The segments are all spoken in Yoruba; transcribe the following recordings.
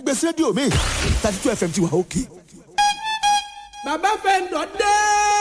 gbèsè rédíò mi thirty two fm ti wà òkè. bàbá fẹ́ ń dọ̀ dé.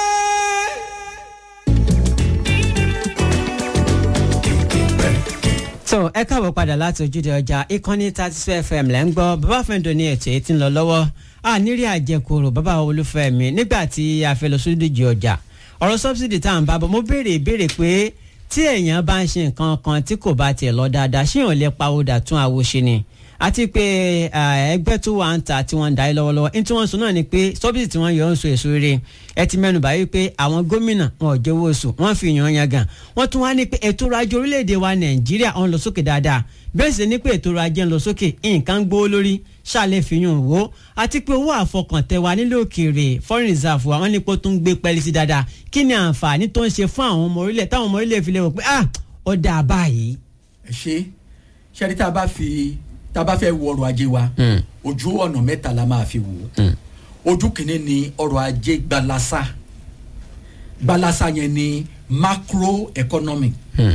so ẹ káàbọ̀ padà láti ojúde ọjà ìkànnì thirty two fm lẹ́ ń gbọ́ bàbá fẹ́ǹdọ̀ ní ètò èyí tí ń lọ lọ́wọ́ a nírí àjẹkùrò bàbá olúfẹ́ mi nígbà tí a fẹ́ lọ sódìjì ọjà ọ̀rọ̀ sọ́bsidì tá à ń bá bọ̀ mo béèrè ìbéèrè pé tí èèyàn bá ń ṣe nǹkan kan tí kò bá tiẹ̀ lọ dáadáa ṣé èèyàn lè pa òdà tún àwo ṣe ni àti pé ẹgbẹ́ tó wà ń ta tí wọ́n ń darí lọ́wọ́lọ́wọ́ ní tí wọ́n sọ náà ni pé sọ́bsidì tí wọ́n yọ ń so èso rere ẹ ti mẹ́nu báyìí pé àwọn gómìnà wọn ò jẹ́wọ́ oṣù wọ́n fi yàn yan gan wọ́n tún wá ní pé ètò ọrọ̀ ajé orílẹ̀-èdè wa nàìjíríà ọ̀n lọ sókè dáadáa bẹ́ẹ̀ sì ni pé ètò ọrọ̀ ajé ń lọ sókè nǹkan ń gbówó lórí ṣàlẹ̀ fi yàn wò àti pé owó àfọkàntẹ̀ wa nílé òkèèrè foreign reserve wa wọ́n ní pé ó tún gbé pẹ́ẹ́lí sí dáadáa kí ni àǹfààní tó ń ṣe fún àwọn ọmọ orílẹ̀ táwọn ọmọ orílẹ̀ fi lè wò pé ah ó dáa báyìí. ẹ ṣe ṣẹ́ni tá a bá fi tá a bá fẹ́ wo ọrọ̀ ajé wa ojú ọ̀nà mẹ́ta la máa fi wò ó ojú kìíní ni ọrọ̀ ajé gbalasa gbalasa yẹn ni macro economy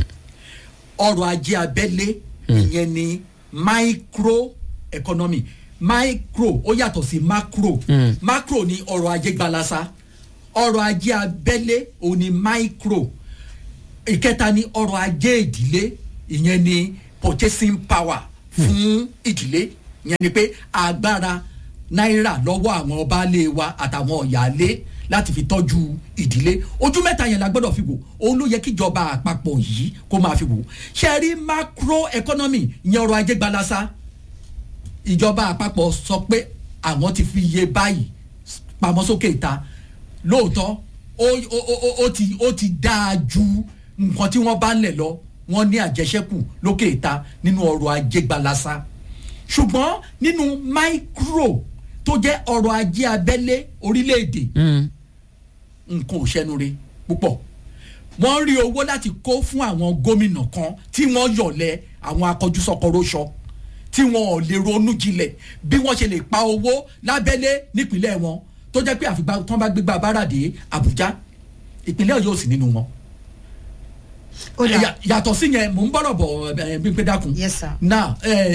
ọrọ̀ ajé abẹ́lé ìyẹn ni micro economy micro ó yàtọ̀ sí macro macro ni ọrọ̀ ajé gbalasa ọrọ̀ ajé abẹ́lé òun ni micro ìkẹta ni ọrọ̀ ajé ìdílé ìyẹn ni purchasing power fún ìdílé ìyẹn ni pé agbára náírà lọ́wọ́ àwọn baálé wa àtàwọn ọ̀yàlé láti fi tọ́jú ìdílé ojú mẹ́ta yẹn la gbọ́dọ̀ fi wò òun ló yẹ kíjọba àpapọ̀ yìí kó máa fi wò ṣe rí macro economy ìyẹn ọrọ̀ ajé gbalasa ìjọba àpapọ̀ sọ pé àwọn ti fi iye báyìí pamọ́ sókè ìta lóòótọ́ ó ó ó ti ó ti dáa ju nǹkan tí wọ́n bá ń lẹ̀ lọ wọ́n ní àjẹsẹ́kù lókè ìta nínú ọrọ̀ ajé gbalasa ṣùgbọ́n nínú micro tó jẹ́ ọrọ̀ ajé abẹ́lé orílẹ̀-èdè nǹkan ò ṣẹnure púpọ̀ wọ́n rí owó láti kó fún àwọn gómìnà kan tí wọ́n yọ̀lẹ̀ àwọn akọjúsọkọrọṣọ tí wọn ò lè ronú jinlẹ̀ bí wọ́n ṣe lè pa owó lábẹ́lé nípínlẹ̀ wọn tó jẹ́ pé àfìgbà tí wọ́n bá gbégbá báradì àbújá ìpínlẹ̀ ọ̀yọ́ ò sí nínú wọn yàtọ̀ sí yẹn mò ń bọ̀rọ̀ bọ̀ bí pé dákun. yes sir. now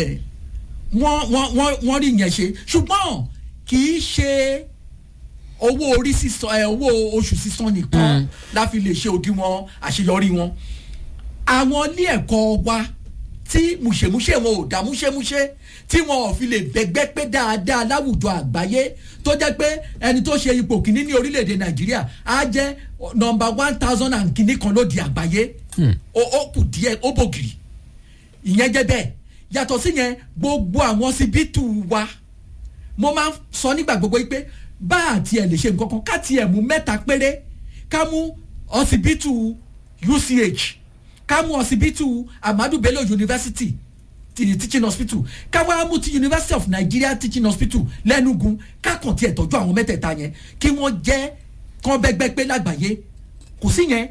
wọ́n wọ́n wọ́n wọ́n rí yẹn ṣe ṣùgbọ́n kì í ṣe owó orí sísan ẹ owó oṣù sísan nìkan la fi lè ṣe òdiwọ̀n àṣeyọrí wọn. àwọn ilé ẹ̀kọ́ wa tí mùṣemúṣe wọn ò dá múṣemúṣe tí wọn ò fi lè bẹ́gbẹ́ pé dáadáa láwùjọ àgbáyé tó jẹ́ pé ẹni tó ṣe ipò kìíní ní orílẹ̀-èdè nàìjíríà á jẹ́ nọmba one thousand and kìíní kan ló di àgbáyé ó kù díẹ̀ ó bògiri ìyẹn jẹ́ bẹ́ẹ̀ yàtọ̀ sí yẹn gbogbo àwọn síbítù wa mo máa ń sọ nígbà gbogbo yìí pé bá àti ẹ̀ lè ṣe nǹkan kan ká tiẹ̀ mú mẹ́ta péré ká mú ọsibítù uch ká mú ọsibítù amadu bello university ti teaching hospital ká wá mú ti university of nigeria teaching hospital lẹ́nugun ká kàn tiẹ̀ tọ́jú àwọn mẹ́tẹ̀ẹ̀ta yẹn kí wọ́n jẹ́ kán bẹ́gbẹ́ pé lágbàáyé kò sí yẹn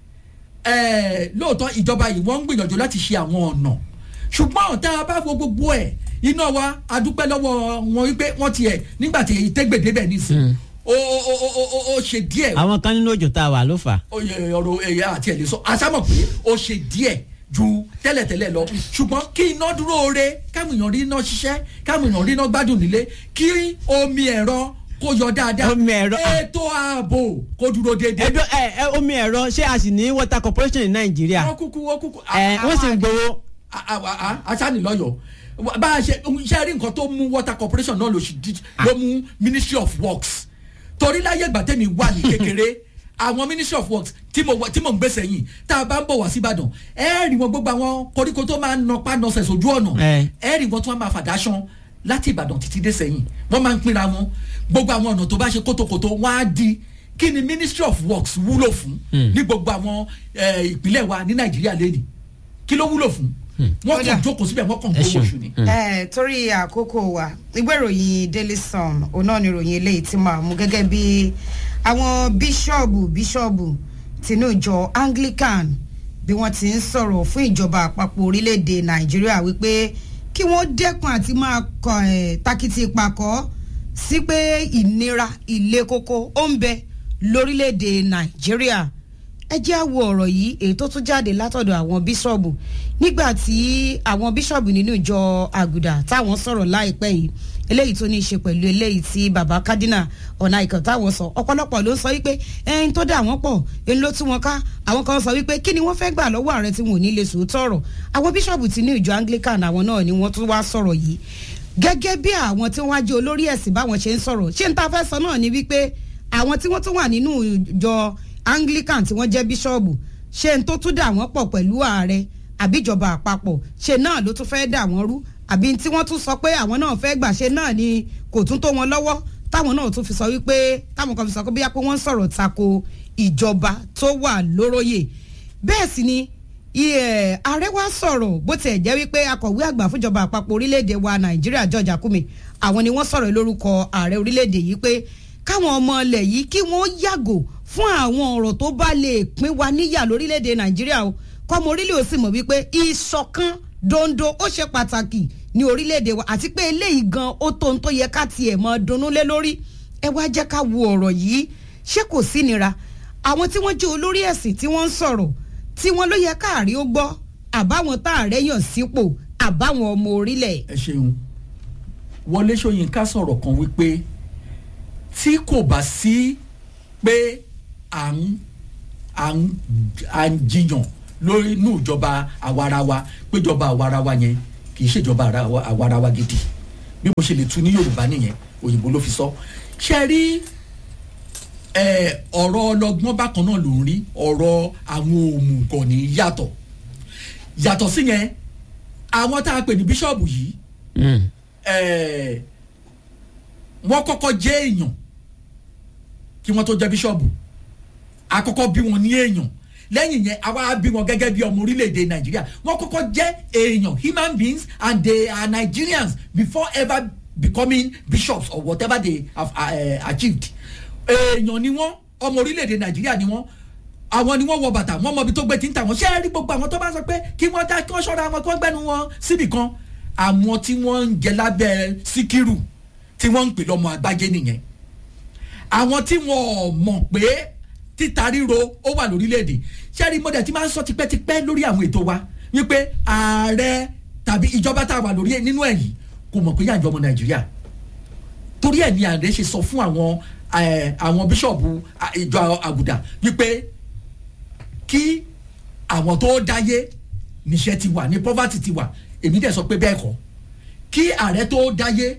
lóòótọ́ ìjọba yìí wọ́n ń gbìyànjú láti ṣe àwọn ọ̀nà ṣùgbọ́n tá a bá fo gbogbo ẹ̀ iná wa adúpẹ́ lọ́wọ́ wọn wípé wọ́n tiẹ̀ nígbà tí tẹ́gbèdé bẹ̀ nísìn ó ó ó ó ṣe díẹ̀. àwọn kan nínú òjò tá a wà ló fà. ọ̀rọ̀ ẹ̀yà àti ẹ̀ lè sọ àṣàmọ̀ pé ó ṣe díẹ̀ ju tẹ́lẹ̀tẹ́lẹ̀ lọ ṣùgbọ́n kí iná dúró re káwọn èèyàn rí iná ṣiṣẹ́ káwọn èèyàn rí iná gbádùn nílé kí omi ẹ̀rọ kó yọ dáadáa omi ẹ̀rọ ètò ààbò kó dúró déédéé. ẹjọ ẹ ẹ omi ẹ̀rọ ṣé a sì ní water corporation ní nàìjíríà. wọ́n kúkú wọ́n kúkú. ẹ wọ́n sì ń gbowó. aṣáni lọ́yọ̀ bá a ṣe ṣe rí nǹkan tó mú water corporation náà ló mú ministry of works torí láyé ìgbà tẹ́mi wà ní kékeré àwọn ministry of works tí mo tí mo ń gbèsè yìí tá a bá ń bọ̀ wá síbàdàn ẹ rí wọn gbogbo àwọn koríko tó máa ń nọpá nọsẹ̀ sójú ọ̀nà ẹ rí wọn tó máa fàdáṣan láti ìbàdàn títí dé sẹ́yìn wọ́n máa ń pínra wọn gbogbo àwọn ọ̀nà tó bá ṣe kótókótó wọ́n á di kí ni ministry of works wúlò fún ní gbogbo àwọn ìpínlẹ̀ wa ní nàìjíríà lẹ́nìí kí ló wúlò fún wọ́n kàn jókòó síbẹ̀ wọ́n kàn gbowó oṣù ni. ẹ torí àkókò wa ìwé ìròyìn daily sun òun náà ni ìròyìn eléyìí tí màá mú gẹ́gẹ́ bí àwọn bíṣọ̀bù bíṣọ̀bù tinú ìjọ anglican bí wọ́n ti ń sọ̀rọ̀ fún ìjọba àpapọ̀ orílẹ̀-èdè nàìjíríà wípé kí wọ́n dẹ́kun àti máa kọ ẹ̀ takiti pakọ́ sí pé ìnira ilé kókó ó ń bẹ lórílẹ̀-èdè nàìjíríà ẹ jẹ́ àwọ̀ ọ̀rọ̀ yìí èyí tó tún jáde látọ̀dọ̀ àwọn bíṣọ̀bù nígbà tí àwọn bíṣọ̀bù nínú ìjọ àgùdà táwọn sọ̀rọ̀ láìpẹ́ yìí eléyìí tó ní í ṣe pẹ̀lú eléyìí tí baba kadina ọ̀nà ìkọ̀tàwọ̀ sọ ọ̀pọ̀lọpọ̀ ló ń sọ wípé ẹyin tó dà wọ́n pọ̀ ẹni ló tú wọn ká àwọn kan sọ wípé kí ni wọ́n fẹ́ gbà lọ́wọ́ ààrẹ tí wọn ò ní lè sòótọ́ ọ̀rọ̀ àwọn bíṣọ̀bù ti ní ìjọ anglican àwọn náà ni wọ́n tún wá sọ̀rọ̀ yìí gẹ́gẹ́ bí àwọn tí wọ́n á jẹ́ olórí ẹ̀sìn báwọn ṣe ń sọ̀rọ̀ ṣé n ta fẹ́ sọ náà ni wípé àwọn tí wọ́n tún wà nínú ìjọ anglican tí wọ́n jẹ́ bíṣọ̀bù ṣé n tó tún dà wọ́n pọ̀ pẹ̀lú ààrẹ àbíjọba àpapọ̀ ṣe náà ló tún fẹ́ dà wọ́n rú àbí tí wọ́n tún sọ pé àwọn náà fẹ́ gbà ṣe náà ni kò tún tó wọn lọ́wọ́ táwọn náà tún fi sọ wípé táwọn kan fi sọ pé bóyá pé wọ́n ń sọ̀rọ̀ tako ìjọba tó wà lóróyè bẹ́ẹ̀ sì ni iye ààrẹ wa sọ̀rọ̀ bó tiẹ̀ jẹ́ wípé akọ̀wé àgbà fúnjọba àpapọ̀ orílẹ̀-èdè wa nàìjíríà george akume àwọn ni wọ́n sọ̀rọ̀ lórúkọ ààrẹ orílẹ̀-èdè yìí pé káwọn ọmọ ilẹ̀ yìí kí wọ́n yàgò fún àwọn ọ̀rọ̀ tó bá lè pín wa níyà lórílẹ̀-èdè nàìjíríà o kọ́mọ orílẹ̀ òsì mọ̀ wípé ìṣọ̀kan dondo ó ṣe pàtàkì ní orílẹ̀-èdè wa àti pé eléyìí gan ó tó ń tó yẹ ká tiẹ̀ mọ́ dunnú lé lórí ẹ wá jẹ́ ká wo ọ̀rọ̀ yìí ṣé kò sí nira àwọn tí wọ́n jẹ́ olórí ẹ̀sìn tí wọ́n ń sọ̀rọ̀ tí wọ́n ló yẹ káàrí ó gbọ́ àbáwọn tá ààrẹ yàn sípò àbáwọn ọmọ orílẹ̀. ẹ ṣeun wọlé ṣóyínká sọ̀rọ̀ kan wípé tí kò bá sí pé à ń à ń à ń jiyàn lórí inú ìjọba àwarawa péjọba àwarawa yẹn kì í ṣèjọba àra- àwarawa gidi bí mo ṣe lè tu ní yorùbá nìyẹn òyìnbó ló fi sọ ṣe rí ẹ, ọ̀rọ̀ ọlọgbọ́n bákan náà ló ń rí ọ̀rọ̀ àwọn òmùgọ̀ ní yàtọ̀ yàtọ̀ sí yẹn àwọn tá a pè ní bíṣọ̀bù yìí ẹ, wọ́n kọ́kọ́ jẹ́ èèyàn kí wọ́n tó jẹ́ bíṣọ̀bù àkọ́kọ́ bí wọn ní èèyàn lẹ́yìn yẹn àwa bí wọn gẹ́gẹ́ bí ọmọ orílẹ̀-èdè nàìjíríà wọ́n kọ́kọ́ jẹ́ èèyàn human beings and they are nigerians before ever becoming bishops or whatever they have uh, achieved èèyàn ni wọ́n ọmọ orílẹ̀-èdè nàìjíríà ni wọ́n àwọn ni wọ́n wọ bàtà wọ́n mọ ibi tó gbé tí ń tà wọ́n ṣé ẹ rí gbogbo àwọn tó bá sọ pé kí wọ́n dá kí wọ́n ṣọ́ra wọn kí wọ́n gbẹ́nu wọn síbì kan àwọn tí wọ́n ń jẹ lábẹ́ síkírù tí wọ́n ń pè lọ́mọ àgbájé nìyẹn àwọn tí wọn ò mọ̀ pé títa ríro ó wà lórílẹ̀‐èdè sẹ́rí mọ́dẹ̀ tí máa ń sọ tipẹ́tipẹ́ lórí àwọn ètò wa wípé ààrẹ tàbí ìjọba tá a wà lórí ẹ̀ nínú ẹ̀ yìí kò mọ̀ pé yànjọ́ ọmọ nàìjíríà torí ẹ̀ ní ààrẹ ṣe sọ fún àwọn ẹ̀, àwọn bíṣọ̀bù à, ìjọ àgùdà wípé kí àwọn tó dáyé níṣẹ́ ti wà ní poverty ti wà èmi dẹ̀ sọ pé bẹ́ẹ̀ kọ́ kí ààrẹ tó dáyé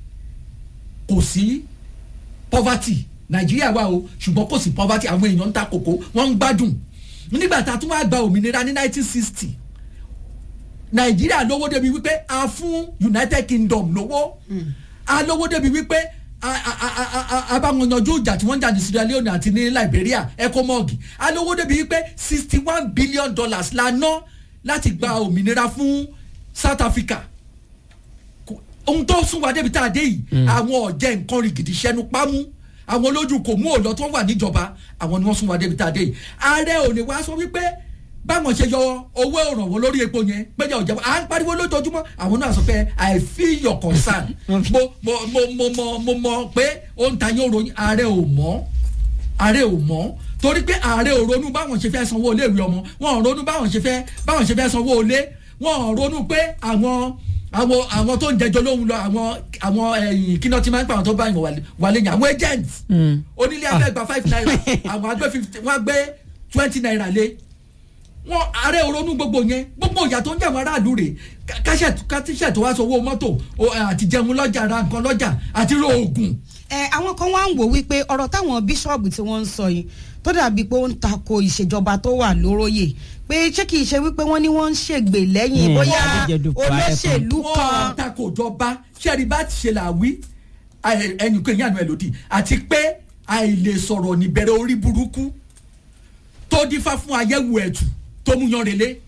kò sí poverty nàìjíríà wà o ṣùgbọ́n kò sí poverty àwọn èèyàn ń ta kòkó wọ́n ń gbádùn nígbà tá a tún wá gba òmìnira ní 1960 nàìjíríà lówó débi wípé a fún united kingdom lówó a lówó débi wípé a a a a a a bá wọn yanjú ìjà tí wọ́n ń jà ní sierra leone àti ní liberia ecomog a lówó débi wípé sixty one billion dollars la ná láti gba òmìnira fún south africa kò- ohun tó sún wa débi tá a dé yìí àwọn ọ̀jẹ̀ nǹkan rí gidi sẹ́nu pámú àwọn olójú kò mú òlọ tó wà níjọba àwọn ni wọ́n sún wa débi tá a dé yìí ààrẹ ò lè wá sọ wípé báwọn ṣe yọ owó ìrànwọ́ lórí epo yẹn péjọ òjẹ̀wọ́ à ń pariwo lójoojúmọ́ àwọn náà sọ pé i feel your concern mo mo mo mo mo mo mọ pé ó ń ta yín ròyìn ààrẹ ò mọ́ ààrẹ ò mọ́ torí pé ààrẹ ò ronú báwọn ṣe fẹ́ sanwó iléèwé ọmọ wọn ò ronú báwọn ṣe fẹ́ báwọn ṣe fẹ́ sanwó ilé wọn ò ronú pé àwọn àwọn àwọn tó ń jẹjọ lóhùn lọ àwọn àwọn ẹyìn kí náà ti máa ń pa àwọn tó bá yàn wà- wà lẹ́yìn àwọn agents onílé afẹ́ gba five naira àwọn agbẹ́ fifty wọ́n gbé twenty naira lé wọn ààrẹ ò ronú gbogbo yẹn gbogbo ìyà tó ń jẹ àwọn aráàlú rè káṣẹ tó wá sanwó mọ́tò o, àti jẹun lọ́jà ra nǹkan lọ́jà àti ro oògùn ẹ àwọn kan wá ń wò wípé ọ̀rọ̀ táwọn bíṣọ̀bù tí wọ́n ń sọ yìí tó dàbí pé ó ń tako ìṣèjọba tó wà lóróyè pé ṣé kìí ṣe wípé wọ́n ní wọ́n ń ṣègbè lẹ́yìn Hmm, bóyá Adéjẹdùpọ̀ olóṣèlú wọn kan tako jọba sẹ́ẹ̀rì bá ti ṣe là wí ẹnì kan ìyànú ẹ̀ lòdì àti pé àìlè sọ̀rọ̀ níbẹ̀rẹ̀ orí burúkú tó dífá fún ayẹ́wù ẹ̀tù tó mú yan relé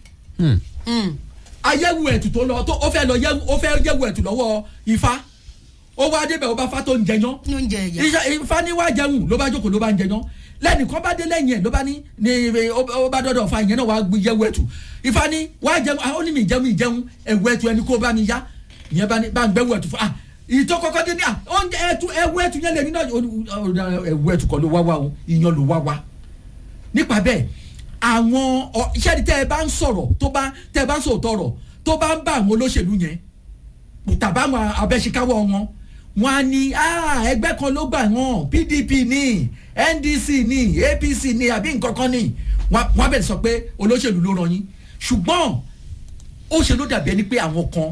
ayẹ́wù ẹ̀tù tó lọ tó ó fẹ́ lọ yẹ́wù ó fẹ́ yẹ́wù ẹ̀tù lọ́wọ́ ifá ó wá débẹ̀ ó bá fá tó ń jẹyán ní oúnjẹ ẹ̀yà iṣẹ́ ifá ní wá jẹun ló bá jókòó ló bá ń jẹyán lẹ́nìkan bá dé lẹ́yìn ẹ̀ ló bá ní ní ó ó bá dọ́dọ̀ fa ìyẹn náà wá gbé yẹ̀wù ẹ̀tù ifá ní wá jẹun ah, ó ní mi jẹun mi jẹun ẹ̀wù ẹ̀tù ẹni kó bá mi yá ìyẹn bá ní bá ń gbẹ́wù ẹ̀tù fún ah ìtọ́ kọ́kọ́ dé ní à oúnjẹ ẹ̀tù ẹ̀wù ẹ̀tù yẹn lè ní náà ó ní, ó ní, ẹ̀wù ẹ̀tù kọ́ ló wá wá o ìyan ló wá wá nípa bẹ́ẹ̀ àwọn ọ- iṣẹ́ ni tẹ́ ẹ bá ń sọ̀rọ̀ tó bá tẹ́ ẹ bá ń sọ̀rọ̀ tọ̀rọ̀ tó bá ń bá àwọn olóṣèlú yẹn tàbá àwọn abẹ́síkáwọ́ wọn wọn á ní "Ah, ẹgbẹ́ kan ló gbà wọ́n pdp ní ndc ní apc ní àbí nǹkan kan ní wọn wọn á bẹ̀rẹ̀ sọ pé olóṣèlú ló ràn yín ṣùgbọ́n ó ṣe ló dàbí ẹni pé àwọn kan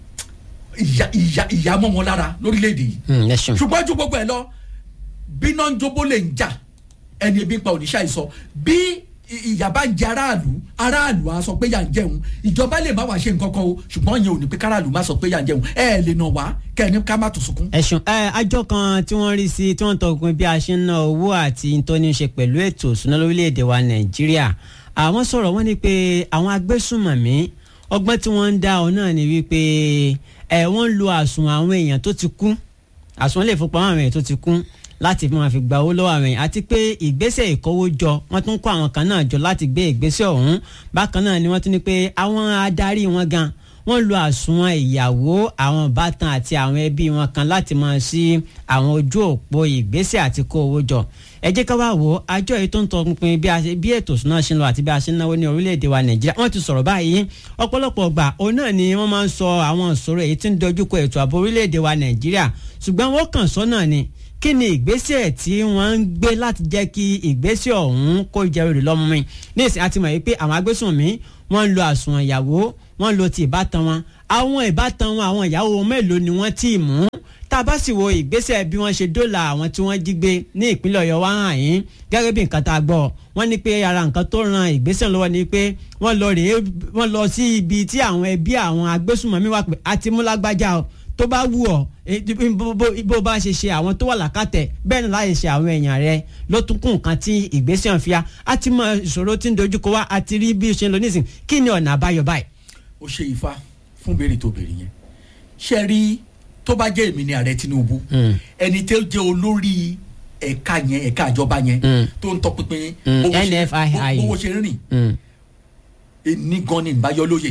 ìyà ìyà ìyà mọ́ wọn lára lórílẹ̀‐èdè yìí Hmm, ẹ ṣeun. ṣùgbọ́n ju gbogbo ẹ̀ lọ bí náà ń jóbó lè ń jà ẹni ebi ń pa òníṣà ìsọ bí ì- ìyà bá ń jẹ aráàlú aráàlú á sọ pé yà ń jẹun ìjọba lè má wàá ṣe nǹkan kan o ṣùgbọ́n yẹn ò ní pé káràlú má sọ pé yà ń jẹun ẹ ẹ lè nà wá kẹ́ni ká má tún sunkún. ẹ̀sùn ẹ àjọ kan tí wọ́n rí sí tí wọ́n tọkùn bí a ṣe ń ná owó àti tó ní í ṣe pẹ̀lú ètò ìṣúná lórílẹ̀‐èdè wa nàìjíríà àwọn sọ̀rọ̀ wọ́n ní pé àwọn agbésùnmọ̀mí ọgbọ́n tí wọ́n ń dá ọ náà ni wípé ẹ wọ́n ń lo àsùnwọ̀n àwọn èèyàn tó ti kú àsùnwọ̀n lè fipamọ́ àwọn èèyàn tó ti kú láti fi máa fi gba owó lọ́wọ́ àwọn èèyàn àti pé ìgbésẹ̀ ìkówójọ wọ́n tún kó àwọn kan náà jọ láti gbé ìgbésẹ̀ ọ̀hún bákan náà ni wọ́n tún ní pé àwọn adarí wọn gan wọ́n lo àsùnwọ̀n ìyàwó àwọn ìbátan àti àwọn ẹbí wọn kan láti máa sí àwọn ojú òpó ìgbésẹ̀ àti kó owó jọ ẹ jẹ́ ká wá wò ó àjọ yìí tó ń tọpinpin bí a ṣe- bí ètò ìṣúná ṣe ń lọ àti bí a ṣe ń náwó ní orílẹ̀-èdè wa nàìjíríà wọ́n ti sọ̀rọ̀ báyìí ọ̀pọ̀lọpọ̀ ọgbà òun náà ni wọ́n máa ń sọ àwọn ìṣòro èyí tí ń dojúkọ ètò ààbò orílẹ̀-èdè wa nàìjíríà ṣùgbọ́n wọ́n kàn sọ náà ni kí ni ìgbésẹ̀ tí wọ́n ń gbé láti jẹ́ kí ìgbésẹ̀ ọ̀hún kó jẹ́ rere lọ́mú mi ní ìsìn àti mọ̀ yìí pé àwọn agbésùnmí wọ́n ń lo àsùnwọ̀n ìyàwó wọ́n ń lo ti ìbátan wọn àwọn ìbátan wọn àwọn ìyàwó wọn mélòó ni wọ́n tì mú tá a bá sì wo ìgbésẹ̀ bí wọ́n ṣe dóòlà àwọn tí wọ́n jí gbé ní ìpínlẹ̀ ọ̀yọ́ wá hàn yín gẹ́gẹ́ bí nǹkan tá a gbọ́ wọ́n ní pé ara nǹkan tó ran ìgbésẹ̀ lọ́wọ́ ni pé wọ́n lọ rèé wọ́n lọ sí ibi tí àwọn ẹbí àwọn agbésùnmọ̀mí wà pé àti mú lágbájá o tó bá wù ọ́ eh, bó- bó bó bá ṣe ṣe àwọn tó wà lákàtẹ̀ bẹ́ẹ̀ ni láyé ṣe àwọn èèyàn rẹ ló tún kún nǹkan tí ìgbésẹ̀ ń fi ya á ti mọ ìṣòro tí ń dojúkọ wá àti rí bí ó ṣe ń lọ nísìn kí ni ọ̀nà àbáyọ báyìí. ó ṣe ifá fún béèrè tó béèrè yẹn ṣe rí tó bá jẹ́ èmi ni ààrẹ tinubu Mm. ẹni tó jẹ́ olórí ẹ̀ka yẹn ẹ̀ka ìjọba yẹn Mm. tó ń tọpinpin Mm, bówó ṣe- NFII. bówó ṣe ń rìn Mm. ní gan ni ìbáyọ lóye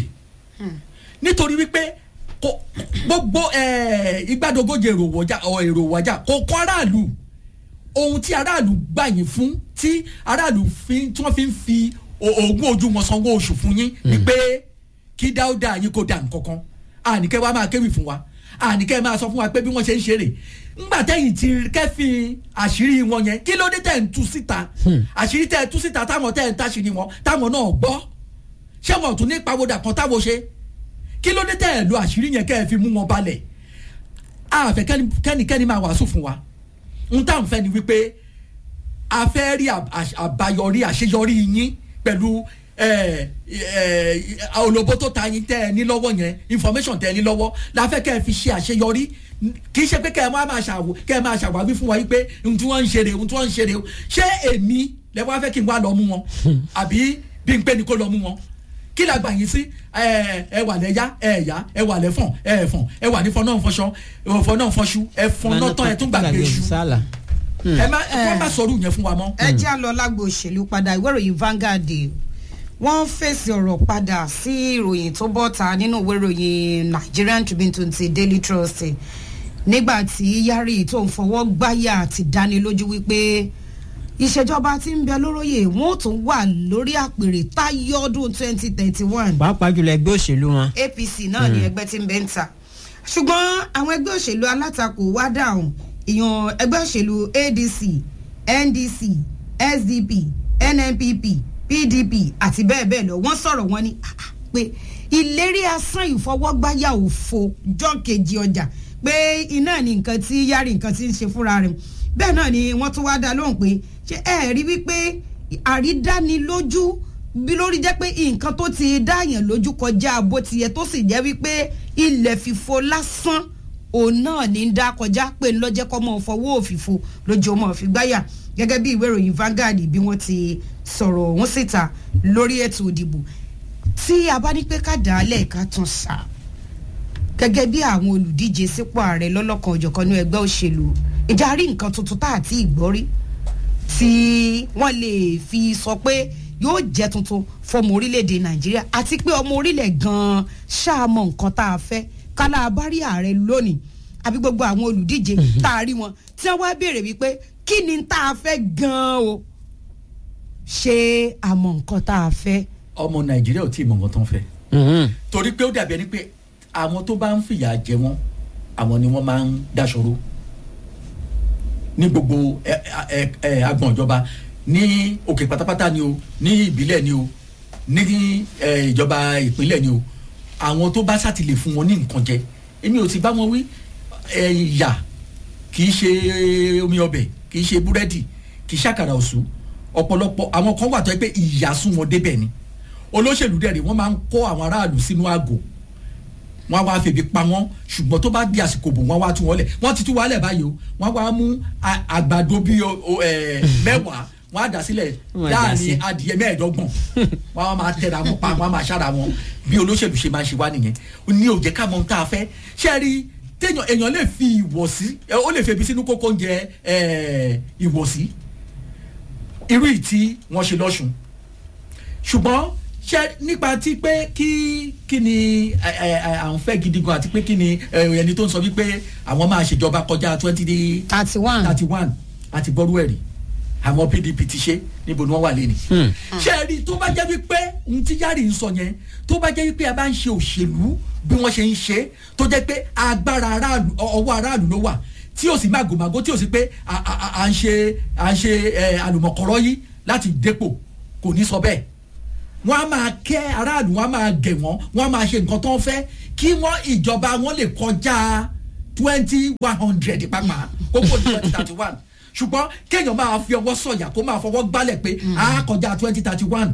nítorí wípé kò gbogbo eh, igbádogóje èrò wọjà ọ èrò wọjà kò kọ́ aráàlú ohun tí aráàlú gbà yín fún tí aráàlú fi tí wọ́n fi ń fi o- oògùn ojú wọn sanwó oṣù fún yín ni pé kí dáúdà yín kó dà nǹkankan àníkẹ́ wa máa kéwì fún wa àníkẹ́ máa sọ fún wa pé bí wọ́n ṣe ń ṣeré ńgbà tẹ́yìn ti kẹ́fìn àṣírí wọn yẹn kí ló dé tẹ̀ ń tú síta àṣírí tẹ̀ ń tú síta táwọn tẹ̀ ń táṣírí wọn táwọn náà gbọ́ ṣé wọn ò tún ní pàwọ́dà kan táwọn ṣe kí ló dé tẹ̀ ẹ̀ lo àṣírí yẹn kẹ́ ẹ fi mú wọn balẹ̀ àfẹ́ kẹ́ni- kẹ́nikẹ́ni máa wàásù fún wa n tá à ń fẹ́ ni wípé a fẹ́ rí àb- àṣ- àbáyọrí àṣeyọrí yín pẹ̀lú ẹ, ẹ, olóbó tó ta yín tẹ́ ẹ ní lọ́wọ́ yẹn information tẹ́ ẹ ní lọ́wọ́ la fẹ́ kẹ́ ẹ fi ṣe àṣeyọrí N- kì í ṣe pé kẹ́ ẹ máa máa ṣàwò kẹ́ ẹ máa ṣàwáwí fún wa yìí pé ohun tí wọ́n ń ṣeré ohun tí wọ́n ń ṣeré o ṣé èmi lẹ́wọ́ á fẹ́ kí n wá lọ mú wọn àbí bí n pé ni kó lọ mú wọn kí la gbà yín sí ẹ ẹ wà lẹ́yà ẹ yá ẹ wà lẹ́fọ̀n ẹ ẹ̀fọ̀n ẹ wà ní fọ́n náà fọṣọ ẹ̀fọ̀n náà fọṣu ẹ̀fọ̀n náà tán ẹ̀ tún gbàgbé iṣu sálà. ẹ má ẹ má sọ̀rọ̀ yẹn fún wa mọ́. ẹ já lọ lágbo òṣèlú padà ìwé ìròyìn Vanguard wọ́n fèsì ọ̀rọ̀ padà sí ìròyìn tó bọ́ta nínú ìwé ìròyìn Nigerian Tribune tó ti Daily Trust nígbà tí Yari tó ń fọwọ́ gbáyà ti dáni lójú wípé ìṣèjọba tí ń bẹ lóróyè wọn ò tún wà lórí àpèrè táyọ ọdún twenty thirty one pàápàá jùlọ ẹgbẹ́ òṣèlú wọn. apc náà ni ẹgbẹ́ tí ń bẹ ń ta ṣùgbọ́n àwọn ẹgbẹ́ òṣèlú alátakò wá dáhùn ìyọ̀n ẹgbẹ́ òṣèlú adc ndc sdp nnpp pdp àti bẹ́ẹ̀ bẹ́ẹ̀ lọ wọ́n sọ̀rọ̀ wọn ni ah, ah, pé ìlérí asán ìfọwọ́gbáyà òfo jọ́ kejì ọjà pé iná ni nǹkan tí yára nǹkan tí ń ṣe fúnra rẹ̀ bẹ́ẹ̀ náà ni wọ́n tún wá dá lóhùn pé ṣé ẹ rí wípé àrídánilójú bí lórí jẹ́ pé nǹkan tó ti dáyàn lójú kọjá bó ti yẹ tó sì jẹ́ wípé ilẹ̀ fífo lásán òun náà ní ń dá kọjá pé ńlọ́jẹ́ kọ́ mọ́ fọwọ́ òfìfo lójú ọmọ òfìgbáyà gẹ́gẹ́ bí ìwé ìròyìn Vanguard bí wọ́n ti sọ̀rọ̀ ọ̀hún síta lórí ètò ìdìbò tí a bá ní pé ká dà á lẹ́ẹ̀ka tún sá gẹ́gẹ́ bí àwọn olùdíje sípò ààrẹ lọ́lọ́kan òjọ̀kan ní ẹgbẹ́ òṣèlú ìjà rí nǹkan tuntun tá àti ìgbọ́rí tí wọ́n lè fi sọ pé yóò jẹ́ tuntun fọmọ orílẹ̀-èdè nàìjíríà àti pé ọmọ orílẹ̀ gan-an ṣáàmọ̀ nǹkan tá a fẹ́ kálá abárí ààrẹ lónìí àbí gbogbo àwọn olùdíje tá a rí wọn tí wọ́n wá béèrè wípé kí ni tá a fẹ́ gan-an o ṣé àmọ̀ nǹkan tá a fẹ́. ọmọ nàìjíríà ò tí ì mọ nǹkan tó ń fẹ́ Mhm. torí pé ó dàbí ẹni pé àwọn tó bá ń fìyà jẹ wọn àwọn ni wọ́n máa ń dáṣọrò ní gbogbo ẹ ẹ ẹ agbọ̀n ìjọba ní òkè pátápátá ni o ní ìbílẹ̀ ni o ní ẹ ìjọba ìpínlẹ̀ ni o àwọn tó bá sátìlẹ̀ fún wọn ní nǹkan jẹ èmi ò ti bá wọn wí ẹ ìyà kì í ṣe omi ọbẹ̀ kì í ṣe búrẹ́dì kì í ṣàkàrà òṣù ọ̀pọ̀lọpọ̀ àwọn kan wà tó yẹ pé ìyà sún wọn débẹ̀ ni olóṣèlú dẹ̀ rí wọ́n máa ń kó àwọn aráàlú sínú àgò wọ́n á wá febi pa wọ́n ṣùgbọ́n tó bá di àsìkò bò wọ́n á wá tú wọn lẹ̀ wọ́n ti tú wọn lẹ̀ báyìí o wọ́n á wá mú a- àgbàdo bíi o- o, ẹ̀, mẹ́wàá wọ́n á dà sílẹ̀ Wọ́n á dà sí. láàrin adìyẹ mẹ́ẹ̀ẹ́dọ́gbọ̀n wọ́n á máa tẹ̀ra wọn pa wọ́n á máa ṣára wọn bí olóṣèlú ṣe máa ṣe wá nìyẹn ní òjẹ́ ká mọ ohun tá a fẹ́ ṣé ẹ rí téèyàn èèyàn lè fi ìwọ̀sí ẹ, ó lè febi sínú kókó oúnjẹ ẹ, ìwọ̀sí irú ìtí wọ́n ṣe lọ́sùn ṣùgbọ́n ṣe nípa ti pé kí kí ni ẹ, ẹ, ẹ, à ń fẹ́ gidi gan àti pé kí ni ẹ, ẹni tó ń sọ wípé àwọn máa ṣèjọba kọjá twenty thirty one thirty one àti gbọ́rú ẹ̀rí àwọn pdp ti ṣe níbo ni wọ́n wà lẹ́nu. ṣé ẹ rí i tó bá jẹ́ wípé ohun tí yáàrì ń sọ yẹn tó bá jẹ́ wípé a bá ń ṣe òṣèlú bí wọ́n ṣe ń ṣe tó jẹ́ pé agbára aráàlú ọ- ọwọ́ aráàlú ló wà tí ò sí màgòmágó tí ò sí pé à- à à- à ń ṣe à ń ṣe ẹ, àlùmọ̀kọ́rọ́ yìí láti dépò kò ní sọ bẹ́ẹ̀ wọ́n á máa kẹ́ aráàlú wọ́n á máa gẹ̀ wọ́n wọ́n á máa ṣe nǹkan tó ń fẹ́ kí wọ́n ìjọba wọn lè kọjá twenty one hundred pàápàá kókó ní twenty thirty one ṣùgbọ́n kéèyàn máa fi ọwọ́ sọ̀yà kó máa fọwọ́ gbálẹ̀ pé a kọjá twenty thirty one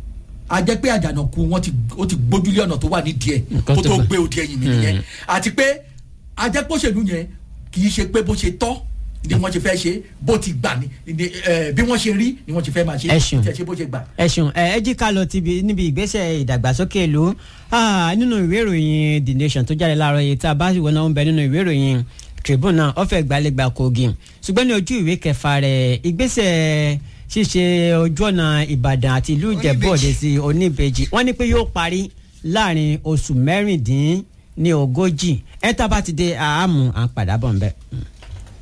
a jẹ́ pé àjànàkú wọn ti ó ti gbójúlé ọ̀nà tó wà nídìí ẹ̀ Nǹkan kó tó tó fà. gbé odi ẹ̀yìn mi nìyẹn àti pé a jẹ́ pé òṣèlú yẹn kì í ṣe pé bó ṣe tọ́ ni wọ́n ṣe fẹ́ ṣe bó ti gbà ni ni, eh, bí wọ́n ṣe rí ni wọ́n ṣe fẹ́ máa ṣe Ẹ ṣeun. tí ẹ ṣe bó ṣe gbà. ẹ ṣeun ẹ ẹ jí ká lọ tibi níbi ìgbésẹ̀ ìdàgbàsókè ìlú Ah, nínú ìwé ìròyìn the nation tó jáde láàárọ̀ yìí tá a bá sì wọnà ń bẹ nínú ìwé ìròyìn tribune náà ọ̀fẹ́ gbalẹ̀gba kogi ṣùgbọ́n ní ojú ìwé kẹfà rẹ̀ ìgbésẹ̀ ṣíṣe ojú ọ̀nà ìbàdàn àti ìlú ìjẹ̀bú òde sí oníbejì wọ́n ní pé yóò parí láàrin oṣù mẹ́rìndín ní ogójì ẹ̀ tá a bá ti dé àámú à ń padà bọ̀ ń bẹ̀.